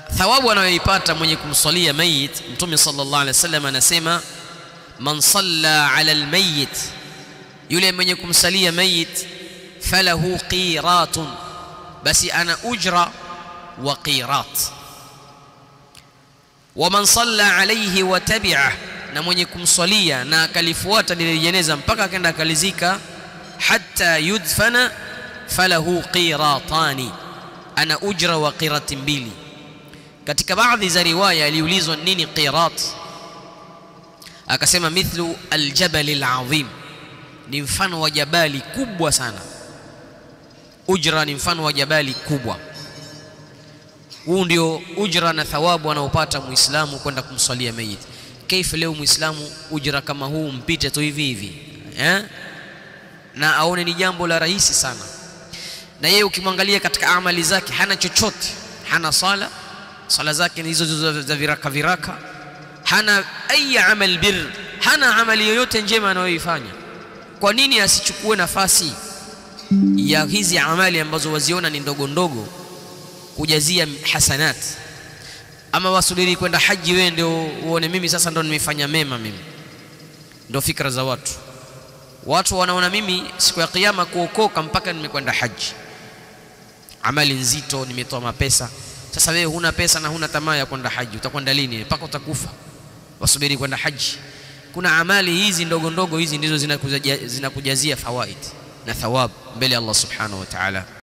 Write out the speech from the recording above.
thawabu anayoipata mwenye kumswalia mayit mtume sallallahu alaihi wasallam anasema man salla ala almayit yule mwenye kumsalia mayit falahu qiratun basi ana ujra wa qirat waman salla alayhi wa tabi'ah na mwenye kumswalia na akalifuata lile jeneza mpaka akaenda akalizika hatta yudfana falahu qiratani ana ujra wa qirati mbili katika baadhi za riwaya aliulizwa nini qirat akasema mithlu aljabal alazim ni mfano wa jabali kubwa sana ujra ni mfano wa jabali kubwa huu ndio ujra na thawabu anaopata muislamu kwenda kumswalia mayit kaifa leo muislamu ujra kama huu mpite tu hivi hivi eh? na aone ni jambo la rahisi sana na yeye ukimwangalia katika amali zake hana chochote hana sala sala zake ni hizo za viraka viraka hana ayi amal bir hana amali yoyote njema anayoifanya kwa nini asichukue nafasi ya hizi amali ambazo waziona ni ndogo ndogo kujazia hasanat ama wasubiri kwenda haji wewe ndio uone mimi sasa ndo nimefanya mema mimi ndio fikra za watu watu wanaona mimi siku ya kiyama kuokoka mpaka nimekwenda haji amali nzito nimetoa mapesa sasa wewe huna pesa na huna tamaa ya kwenda haji utakwenda lini mpaka utakufa wasubiri kwenda haji kuna amali hizi ndogo ndogo hizi ndizo zinakujazia fawaid na thawab mbele ya Allah subhanahu wa ta'ala